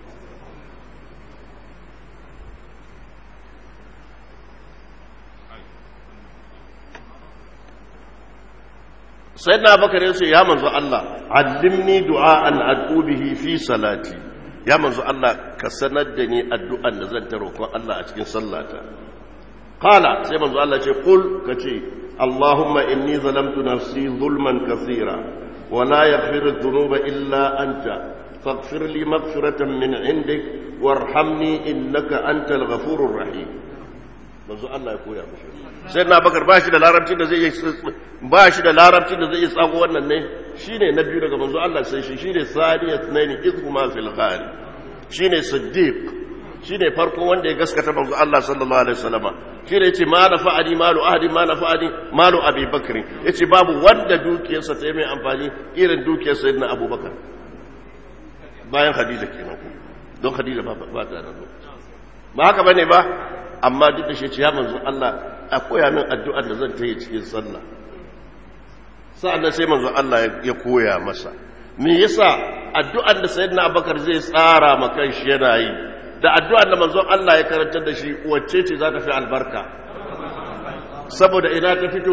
sai na bakar yace ya manzo Allah allimni du'a'an ad'u bihi fi salati ya manzo Allah ka sanar da ni addu'an da zan ta roƙon Allah a cikin sallata qala sai manzo Allah ce qul kace Allahumma inni zalamtu nafsi zulman kathira wa la yaghfiru dhunuba illa anta faghfir li maghfiratan min 'indik warhamni innaka antal ghafurur rahim manzo Allah ya koya mishi sai na bakar ba shi da larabci da zai ba shi da larabci da zai tsago wannan ne shine na biyu daga manzo Allah sai shi shine saniyat naini izhuma fil ghari shine siddiq shine farko wanda ya gaskata manzo Allah sallallahu alaihi wasallam shine yace ma nafa'ani malu ahadi ma nafa'ani malu abi bakr yace babu wanda dukiyarsa ta yi mai amfani irin dukiyar sayyidina abubakar bayan khadija kenan don khadija ba ba ta da ba haka bane ba amma duk da shi ce ya manzo Allah a koya min addu'ar da zan ta yi cikin sallah sa'annan sai manzo Allah ya koya masa me yasa addu'ar da sayyidina Abubakar zai tsara ma kanshi yana yi da addu'ar da manzo Allah ya karantar da shi wacce ce za ta fi albarka saboda ina ta fito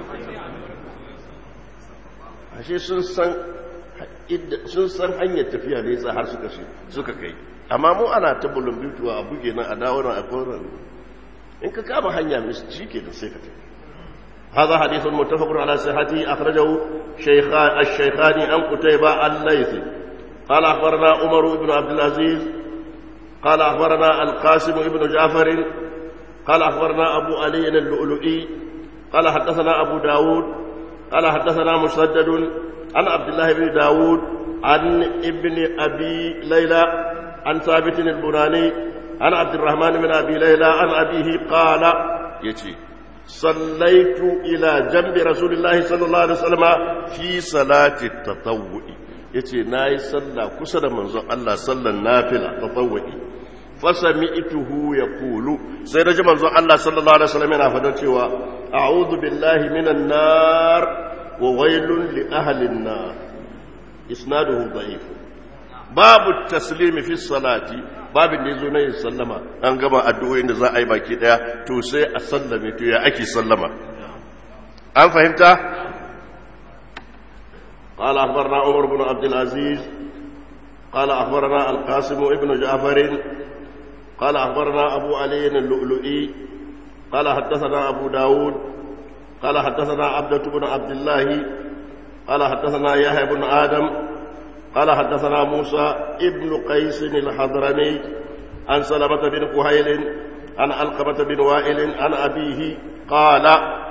ashe sun san sun san hanyar tafiya da yasa har suka suka kai amma mu ana ta bulumbituwa a buge nan a dawo nan a koran in ka kama hanya mai shi ke da sai ka tafi هذا حديث متفق على صحته أخرجه شيخان الشيخان عن قتيبة الليثي قال أخبرنا عمر بن عبد العزيز قال أخبرنا القاسم بن جعفر قال أخبرنا أبو علي اللؤلؤي قال حدثنا أبو داود قال حدثنا مسدد عن عبد الله بن داود عن ابن أبي ليلى عن ثابت البناني عن عبد الرحمن بن أبي ليلى عن أبيه قال يتي صليت إلى جنب رسول الله صلى الله عليه وسلم في صلاة التطوع يتي ناي صلى كسر منظر الله صلى النافلة تطوعي فسمعته يقول سيدنا منظر الله صلى الله عليه وسلم فدتي أعوذ بالله من النار وويل لأهل النار إسناده ضعيف باب التسليم في الصلاة babin da ya zo na yin sallama an gama addu'o'in da za a yi baki daya to sai a sallame to ya ake sallama an fahimta قال أخبرنا عمر بن عبد العزيز قال أخبرنا القاسم ابن جعفر قال أخبرنا أبو علي اللؤلؤي قال حدثنا أبو داود قال حدثنا عبدة بن عبد الله قال حدثنا يحيى بن آدم قال حدثنا موسى ابن قيس الحضرمي عن سلمة بن كهيل عن علقمة بن وائل عن أبيه قال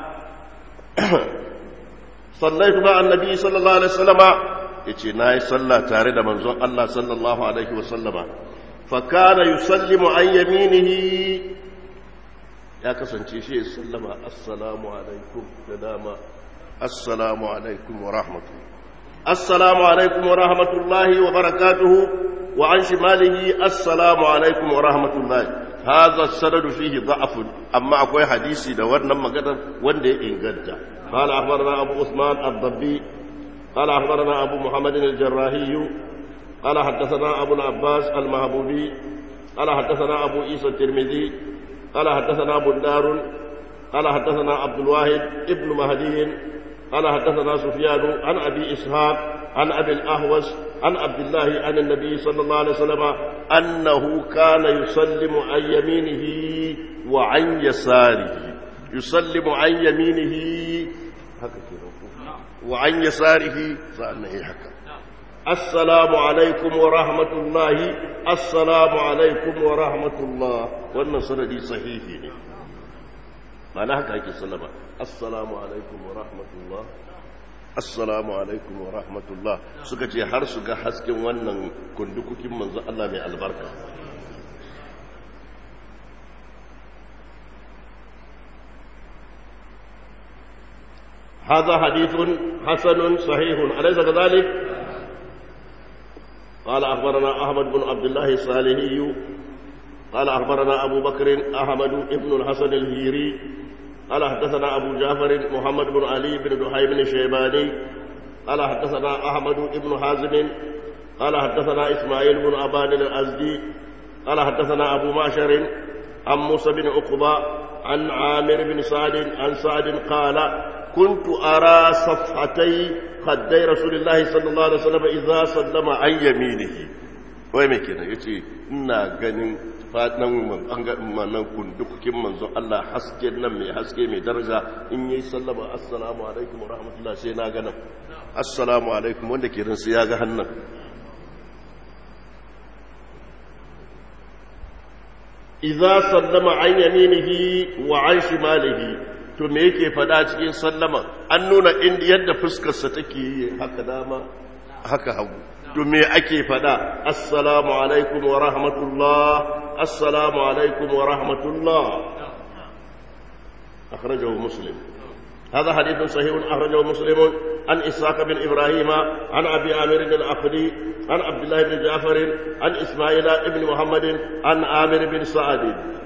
صليت مع النبي صلى الله عليه وسلم yace na yi sallah tare da manzon Allah sallallahu alaihi wasallama fakana yusallimu an yaminihi ya kasance shi ya sallama assalamu alaikum da dama assalamu alaikum wa rahmatullahi السلام عليكم ورحمة الله وبركاته وعن شماله السلام عليكم ورحمة الله هذا السند فيه ضعف أما أقوى حديثي دورنا مقدر وندي إنقدر قال أخبرنا أبو عثمان الضبي قال أخبرنا أبو محمد الجراحي قال حدثنا أبو العباس المهبوبي قال حدثنا أبو عيسى الترمذي قال حدثنا أبو الدار قال حدثنا عبد الواحد ابن مهدي قال حدثنا سفيان عن ابي اسحاق عن ابي الاهوس عن عبد الله عن النبي صلى الله عليه وسلم انه كان يسلم عن يمينه وعن يساره يسلم عن يمينه haka ke ku wa an yasarihi sa'annan yi haka assalamu alaikum wa rahmatullahi assalamu alaikum wa rahmatullah wannan sanadi sahihi ne ma'ana haka ake sallama assalamu alaikum wa rahmatullah assalamu alaikum wa rahmatullah suka ce har su ga hasken wannan kundukukin manzo Allah mai albarka هذا حديث حسن صحيح أليس كذلك؟ قال أخبرنا أحمد بن عبد الله الصالحي قال أخبرنا أبو بكر أحمد بن الحسن الهيري قال حدثنا أبو جعفر محمد بن علي بن دحي بن شيباني قال حدثنا أحمد بن حازم قال حدثنا إسماعيل بن أبان الأزدي قال حدثنا أبو معشر عن موسى بن عقبة عن عامر بن سعد عن سعد قال كنت أرى صفحتي خدي رسول الله صلى الله عليه وسلم إذا سلم عن يمينه wai mai kenan ya ce ina ganin fatan manan kundukukin manzon Allah haske nan mai haske mai daraja in yi sallama assalamu alaikum wa rahmatullah sai na ganin assalamu alaikum wanda ke rinsu ya ga hannun idza sallama an yaminihi wa an shimalihi to me yake fada cikin sallama an nuna inda yadda fuskarsa take yi haka dama haka hagu to me ake fada assalamu alaikum wa rahmatullah assalamu alaikum wa rahmatullah akhrajahu muslim هذا حديث صحيح أخرجه مسلم عن إسحاق بن إبراهيم عن أبي عامر العقدي عن عبد الله بن جعفر عن إسماعيل بن محمد عن عامر بن سعد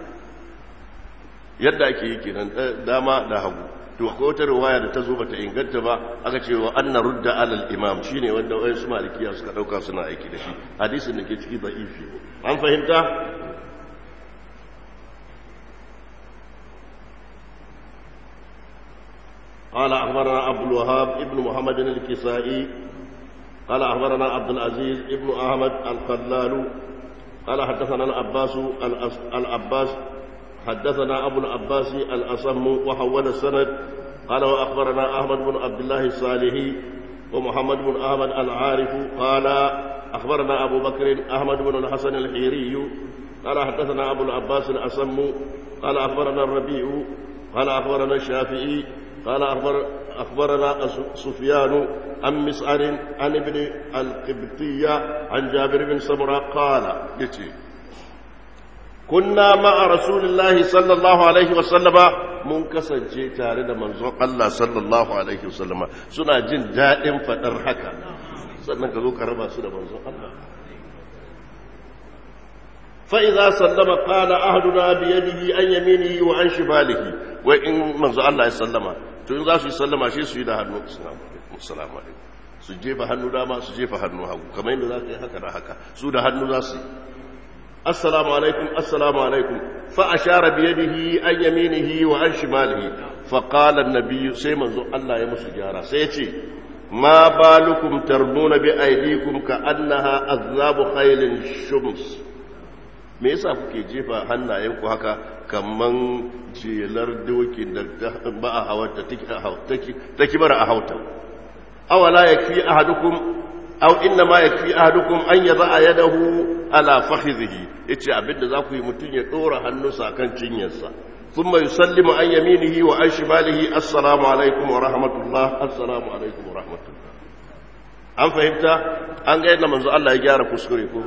yadda ake yi kenan dama da hagu to akwai wata riwaya da ta zo bata inganta ba aka ce wa anna rudda alal imam shine wanda wayan su malikiya suka dauka suna aiki da shi hadisin da ke ciki da'ifi an fahimta قال أخبرنا عبد الوهاب ابن محمد الكسائي قال أخبرنا عبد العزيز ابن أحمد الخلال قال حدثنا العباس العباس حدثنا أبو العباس الأصم وحول السند قال وأخبرنا أحمد بن عبد الله الصالحي ومحمد بن أحمد العارف قال أخبرنا أبو بكر أحمد بن الحسن الحيري قال حدثنا أبو العباس الأصم قال أخبرنا الربيع قال أخبرنا الشافعي قال أخبر أخبرنا سفيان عن مسعر عن ابن القبطية عن جابر بن سمرة قال يتي كنا مع رسول الله صلى الله عليه وسلم mun kasance tare da manzon Allah sallallahu alaihi wasallama suna jin daɗin faɗar haka sannan ka zo ka raba su da manzon Allah فإذا سلم قال أهدنا بيده عن يمينه وعن شماله وإن منزو الله يسلم to in za su yi sallama shi su yi da hannu assalamu alaikum su jefa hannu dama su jefa hannu hagu kamar yadda za ka yi haka da haka su da hannu za su yi assalamu alaikum assalamu alaikum fa ashara bi yadihi an yaminihi wa an shimalihi fa qala an-nabiy sai manzo Allah ya musu gyara sai ya ce ma balukum tarbuna bi aydikum ka annaha azabu khailin shums me yasa kuke jefa hannayenku haka kaman jelar dokin da ba a hawata ta kibara a hauta awala yakfi ahadukum aw inna ma yakfi ahadukum an yada'a yadahu ala fakhidhihi yace abinda za ku yi mutun ya dora hannunsa kan cinyarsa thumma yusallimu an yaminihi wa an shimalihi assalamu alaikum wa rahmatullah assalamu alaikum wa rahmatullah an fahimta an ga yadda manzo Allah ya gyara kuskure ko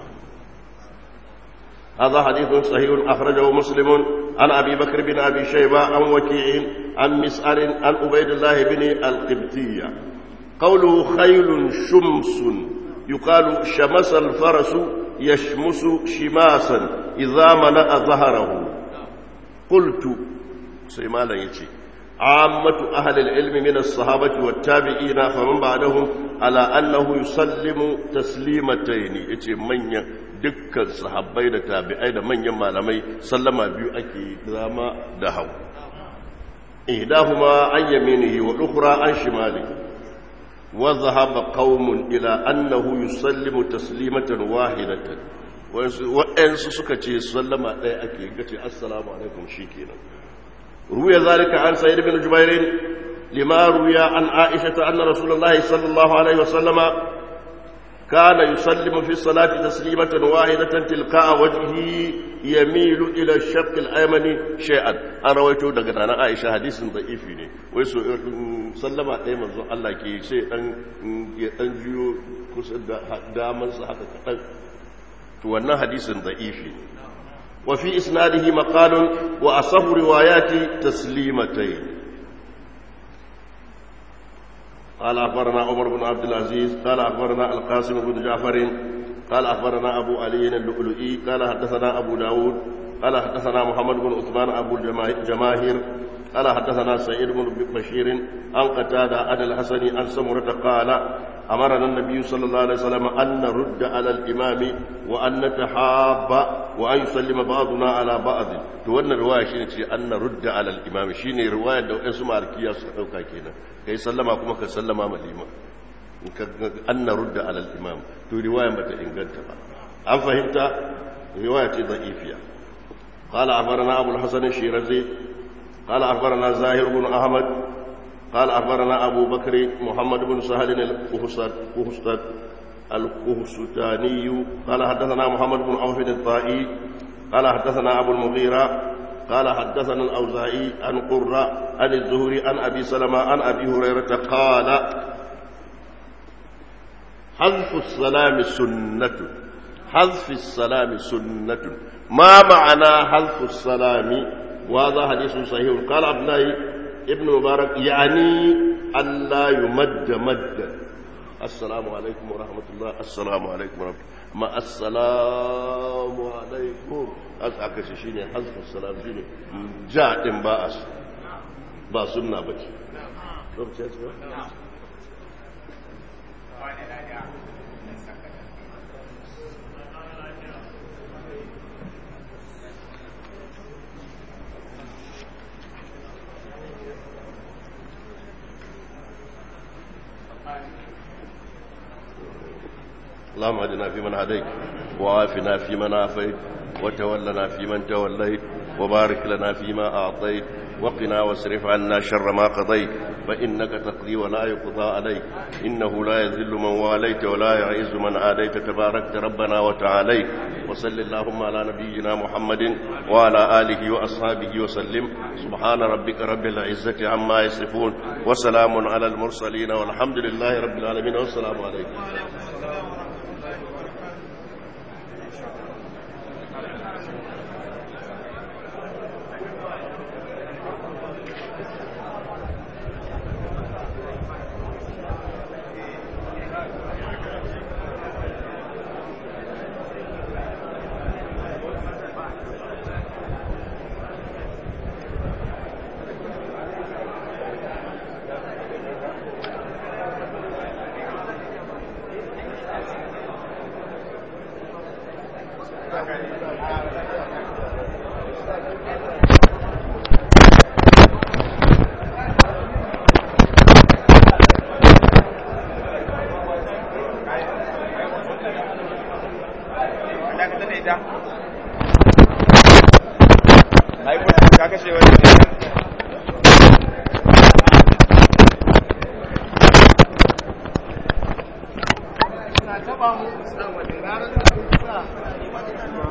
هذا حديث صحيح أخرجه مسلم عن أبي بكر بن أبي شيبة عن وكيع عن مسعر عن عبيد الله بن القبطية قوله خيل شمس يقال شمس الفرس يشمس شماسا إذا ملأ ظهره قلت سيمالا يتي عامة أهل العلم من الصحابة والتابعين فمن بعدهم على أنه يسلم تسليمتين يتي من dukkan sahabbai da tabi'ai da manyan malamai sallama biyu ake zama da hau ihdahuma an yaminihi wa ukhra an shimali wa dhahaba qaumun ila annahu yusallimu taslimatan wahidatan wa'ansu suka ce sallama ɗaya ake gace assalamu alaikum shikenan ruya zalika an sayyid ibn jubair لما روي عن عائشة أن رسول الله صلى الله عليه وسلم كان يسلم في الصلاة تسليمة واحدة تلقاء وجهه يميل إلى الشق الأيمن شيئا أنا رويته دقنا عائشة حديث ضعيف ويسو سلم أيمن الله كي شيء أن جيو كسد دامن صحة wannan hadisin da'ifi wa fi isnadihi maqalun wa asahu riwayati taslimatayn قال أخبرنا عمر بن عبد العزيز قال أخبرنا القاسم بن جعفر قال أخبرنا أبو علي اللؤلؤي قال حدثنا أبو داود قال حدثنا محمد بن عثمان أبو الجماهير قال حدثنا سعيد بن بشير عن قتادة عن الحسن عن سمرة قال أمرنا النبي صلى الله عليه وسلم أن نرد على الإمام وأن نتحاب وأن يسلم بعضنا على بعض تولنا رواية شيء أن نرد على الإمام شيني رواية دو اسم أركيا سأوكا كينا كي سلم كما كسلم ما الإمام أن نرد على الإمام تو رواية متى إنجلت أم فهمت رواية ضعيفة قال أخبرنا أبو الحسن الشيرازي قال أخبرنا زاهر بن أحمد قال أخبرنا أبو بكر محمد بن سهل الكهستاني قال حدثنا محمد بن عوف الطائي قال حدثنا أبو المغيرة قال حدثنا الأوزاعي عن قرة عن الزهري عن أبي سلمة عن أبي هريرة قال حذف السلام سنة حذف السلام سنة ما معنى حذف السلام وهذا حديث صحيح قال عبد الله ابن مبارك يعني أن لا يمد مدا السلام عليكم ورحمة الله السلام عليكم ورحمة الله ما السلام عليكم أسعك شيني حذف السلام شيني جاء باس با سنة بك اللهم اهدنا فيمن هديت وعافنا فيمن عافيت وتولنا فيمن توليت وبارك لنا فيما أعطيت وقنا واصرف عنا شر ما قضيت فإنك تقضي ولا يقضى عليك إنه لا يذل من واليت ولا يعز من عاديت تباركت ربنا وتعاليت وصل اللهم على نبينا محمد وعلى آله وأصحابه وسلم سبحان ربك رب العزة عما يصفون وسلام على المرسلين والحمد لله رب العالمين والسلام عليكم taba mu sa wa da ranar da